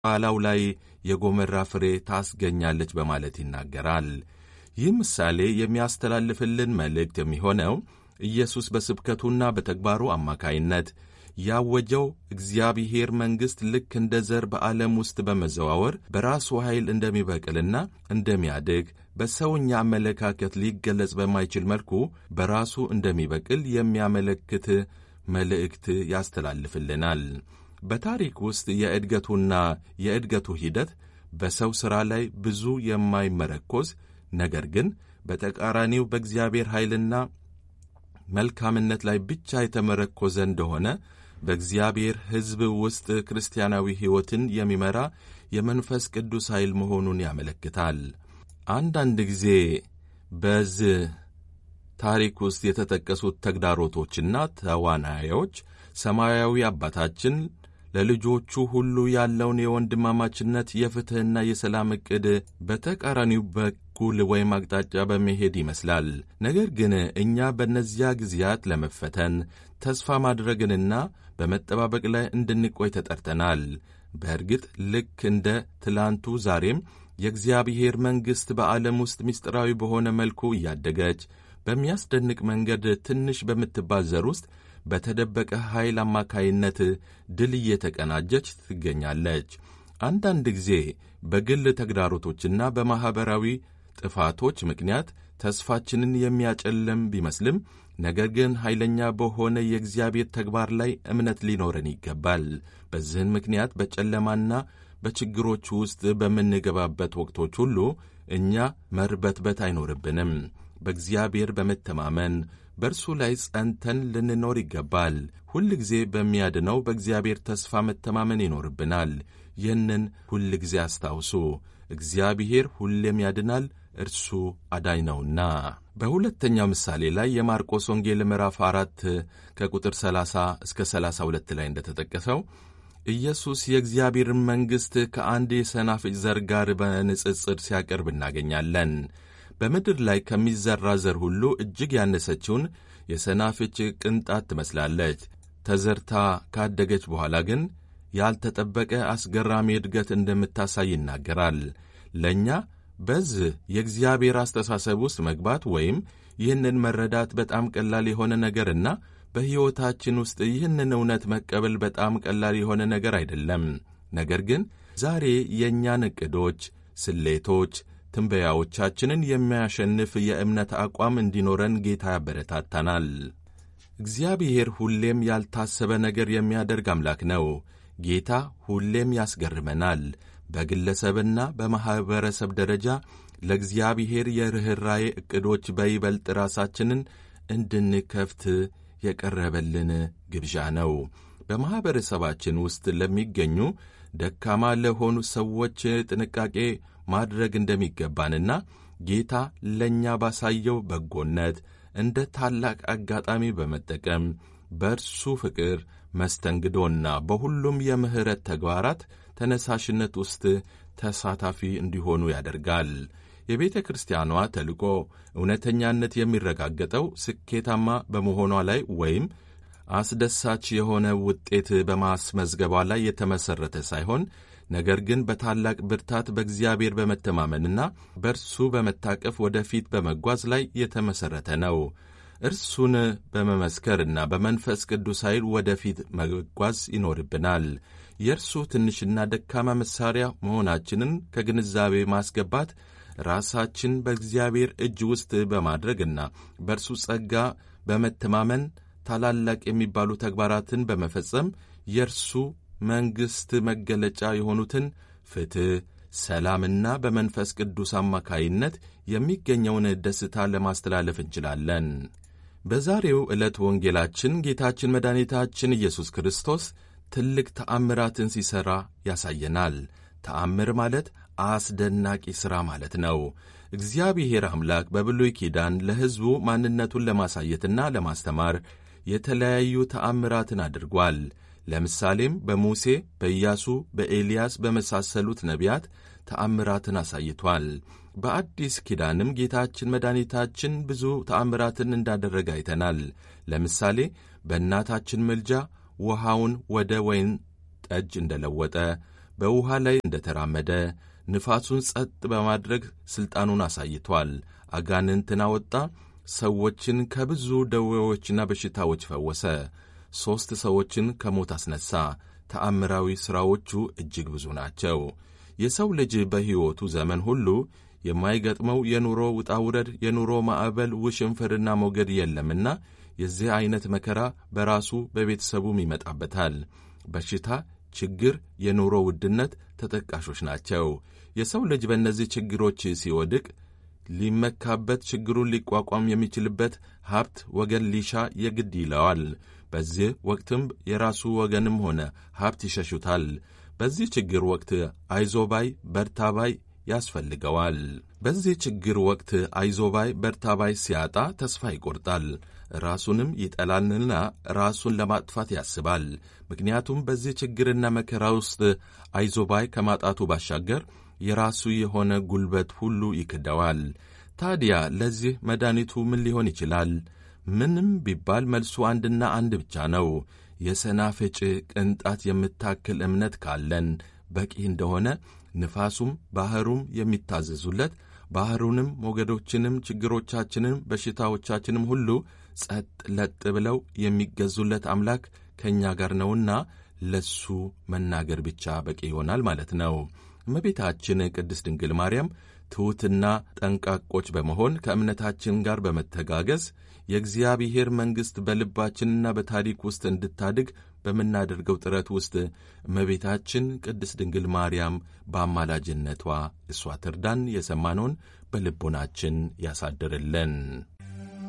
ኋላው ላይ የጎመራ ፍሬ ታስገኛለች በማለት ይናገራል። ይህ ምሳሌ የሚያስተላልፍልን መልእክት የሚሆነው ኢየሱስ በስብከቱና በተግባሩ አማካይነት ያወጀው እግዚአብሔር መንግሥት ልክ እንደ ዘር በዓለም ውስጥ በመዘዋወር በራሱ ኃይል እንደሚበቅልና እንደሚያድግ በሰውኛ አመለካከት ሊገለጽ በማይችል መልኩ በራሱ እንደሚበቅል የሚያመለክት መልእክት ያስተላልፍልናል። በታሪክ ውስጥ የእድገቱና የእድገቱ ሂደት በሰው ሥራ ላይ ብዙ የማይመረኮዝ ነገር ግን በተቃራኒው በእግዚአብሔር ኃይልና መልካምነት ላይ ብቻ የተመረኮዘ እንደሆነ በእግዚአብሔር ሕዝብ ውስጥ ክርስቲያናዊ ሕይወትን የሚመራ የመንፈስ ቅዱስ ኃይል መሆኑን ያመለክታል። አንዳንድ ጊዜ በዚህ ታሪክ ውስጥ የተጠቀሱት ተግዳሮቶችና ተዋናዮች ሰማያዊ አባታችን ለልጆቹ ሁሉ ያለውን የወንድማማችነት የፍትሕና የሰላም ዕቅድ በተቃራኒው በኩል ወይም አቅጣጫ በመሄድ ይመስላል። ነገር ግን እኛ በእነዚያ ጊዜያት ለመፈተን ተስፋ ማድረግንና በመጠባበቅ ላይ እንድንቆይ ተጠርተናል። በእርግጥ ልክ እንደ ትላንቱ ዛሬም የእግዚአብሔር መንግሥት በዓለም ውስጥ ምስጢራዊ በሆነ መልኩ እያደገች በሚያስደንቅ መንገድ ትንሽ በምትባል ዘር ውስጥ በተደበቀ ኃይል አማካይነት ድል እየተቀናጀች ትገኛለች። አንዳንድ ጊዜ በግል ተግዳሮቶችና በማኅበራዊ ጥፋቶች ምክንያት ተስፋችንን የሚያጨልም ቢመስልም ነገር ግን ኃይለኛ በሆነ የእግዚአብሔር ተግባር ላይ እምነት ሊኖረን ይገባል። በዚህን ምክንያት በጨለማና በችግሮች ውስጥ በምንገባበት ወቅቶች ሁሉ እኛ መርበትበት አይኖርብንም። በእግዚአብሔር በመተማመን በእርሱ ላይ ጸንተን ልንኖር ይገባል። ሁል ጊዜ በሚያድነው በእግዚአብሔር ተስፋ መተማመን ይኖርብናል። ይህንን ሁል ጊዜ አስታውሱ። እግዚአብሔር ሁሌም ያድናል፣ እርሱ አዳኝ ነውና። በሁለተኛው ምሳሌ ላይ የማርቆስ ወንጌል ምዕራፍ አራት ከቁጥር 30 እስከ 32 ላይ እንደተጠቀሰው ኢየሱስ የእግዚአብሔርን መንግሥት ከአንድ የሰናፍጭ ዘር ጋር በንጽጽር ሲያቀርብ እናገኛለን። በምድር ላይ ከሚዘራ ዘር ሁሉ እጅግ ያነሰችውን የሰናፍጭ ቅንጣት ትመስላለች። ተዘርታ ካደገች በኋላ ግን ያልተጠበቀ አስገራሚ እድገት እንደምታሳይ ይናገራል። ለእኛ በዚህ የእግዚአብሔር አስተሳሰብ ውስጥ መግባት ወይም ይህንን መረዳት በጣም ቀላል የሆነ ነገርና በሕይወታችን ውስጥ ይህንን እውነት መቀበል በጣም ቀላል የሆነ ነገር አይደለም። ነገር ግን ዛሬ የእኛን ዕቅዶች፣ ስሌቶች ትንበያዎቻችንን የሚያሸንፍ የእምነት አቋም እንዲኖረን ጌታ ያበረታታናል። እግዚአብሔር ሁሌም ያልታሰበ ነገር የሚያደርግ አምላክ ነው። ጌታ ሁሌም ያስገርመናል። በግለሰብና በማኅበረሰብ ደረጃ ለእግዚአብሔር የርኅራዬ ዕቅዶች በይበልጥ ራሳችንን እንድንከፍት የቀረበልን ግብዣ ነው። በማኅበረሰባችን ውስጥ ለሚገኙ ደካማ ለሆኑ ሰዎች ጥንቃቄ ማድረግ እንደሚገባንና ጌታ ለእኛ ባሳየው በጎነት እንደ ታላቅ አጋጣሚ በመጠቀም በእርሱ ፍቅር መስተንግዶና በሁሉም የምሕረት ተግባራት ተነሳሽነት ውስጥ ተሳታፊ እንዲሆኑ ያደርጋል። የቤተ ክርስቲያኗ ተልእኮ እውነተኛነት የሚረጋገጠው ስኬታማ በመሆኗ ላይ ወይም አስደሳች የሆነ ውጤት በማስመዝገቧ ላይ የተመሠረተ ሳይሆን ነገር ግን በታላቅ ብርታት በእግዚአብሔር በመተማመንና በእርሱ በመታቀፍ ወደፊት በመጓዝ ላይ የተመሠረተ ነው። እርሱን በመመስከርና በመንፈስ ቅዱስ ኃይል ወደፊት መጓዝ ይኖርብናል። የእርሱ ትንሽና ደካማ መሣሪያ መሆናችንን ከግንዛቤ ማስገባት ራሳችን በእግዚአብሔር እጅ ውስጥ በማድረግና በእርሱ ጸጋ በመተማመን ታላላቅ የሚባሉ ተግባራትን በመፈጸም የእርሱ መንግሥት መገለጫ የሆኑትን ፍትሕ፣ ሰላምና በመንፈስ ቅዱስ አማካይነት የሚገኘውን ደስታ ለማስተላለፍ እንችላለን። በዛሬው ዕለት ወንጌላችን ጌታችን መድኃኒታችን ኢየሱስ ክርስቶስ ትልቅ ተአምራትን ሲሠራ ያሳየናል። ተአምር ማለት አስደናቂ ሥራ ማለት ነው። እግዚአብሔር አምላክ በብሉይ ኪዳን ለሕዝቡ ማንነቱን ለማሳየትና ለማስተማር የተለያዩ ተአምራትን አድርጓል። ለምሳሌም በሙሴ፣ በኢያሱ፣ በኤልያስ በመሳሰሉት ነቢያት ተአምራትን አሳይቷል። በአዲስ ኪዳንም ጌታችን መድኃኒታችን ብዙ ተአምራትን እንዳደረገ አይተናል። ለምሳሌ በእናታችን ምልጃ ውሃውን ወደ ወይን ጠጅ እንደለወጠ፣ በውሃ ላይ እንደተራመደ ንፋሱን ጸጥ በማድረግ ሥልጣኑን አሳይቷል። አጋንንትን አወጣ። ሰዎችን ከብዙ ደዌዎችና በሽታዎች ፈወሰ። ሦስት ሰዎችን ከሞት አስነሣ። ተአምራዊ ሥራዎቹ እጅግ ብዙ ናቸው። የሰው ልጅ በሕይወቱ ዘመን ሁሉ የማይገጥመው የኑሮ ውጣውረድ፣ የኑሮ ማዕበል፣ ውሽንፍርና ሞገድ የለምና የዚህ ዐይነት መከራ በራሱ በቤተሰቡም ይመጣበታል። በሽታ፣ ችግር፣ የኑሮ ውድነት ተጠቃሾች ናቸው። የሰው ልጅ በእነዚህ ችግሮች ሲወድቅ ሊመካበት ችግሩን ሊቋቋም የሚችልበት ሀብት ወገን ሊሻ የግድ ይለዋል። በዚህ ወቅትም የራሱ ወገንም ሆነ ሀብት ይሸሹታል። በዚህ ችግር ወቅት አይዞባይ በርታባይ ያስፈልገዋል። በዚህ ችግር ወቅት አይዞባይ በርታባይ ሲያጣ ተስፋ ይቆርጣል። ራሱንም ይጠላልና ራሱን ለማጥፋት ያስባል። ምክንያቱም በዚህ ችግርና መከራ ውስጥ አይዞባይ ከማጣቱ ባሻገር የራሱ የሆነ ጉልበት ሁሉ ይክደዋል። ታዲያ ለዚህ መድኃኒቱ ምን ሊሆን ይችላል? ምንም ቢባል መልሱ አንድና አንድ ብቻ ነው። የሰናፍጭ ቅንጣት የምታክል እምነት ካለን በቂ እንደሆነ ንፋሱም ባሕሩም የሚታዘዙለት ባሕሩንም ሞገዶችንም ችግሮቻችንም በሽታዎቻችንም ሁሉ ጸጥ ለጥ ብለው የሚገዙለት አምላክ ከእኛ ጋር ነውና ለሱ መናገር ብቻ በቂ ይሆናል ማለት ነው። እመቤታችን ቅድስት ድንግል ማርያም ትሑትና ጠንቃቆች በመሆን ከእምነታችን ጋር በመተጋገዝ የእግዚአብሔር መንግሥት በልባችንና በታሪክ ውስጥ እንድታድግ በምናደርገው ጥረት ውስጥ እመቤታችን ቅድስት ድንግል ማርያም በአማላጅነቷ እሷ ትርዳን። የሰማነውን በልቦናችን ያሳድርልን።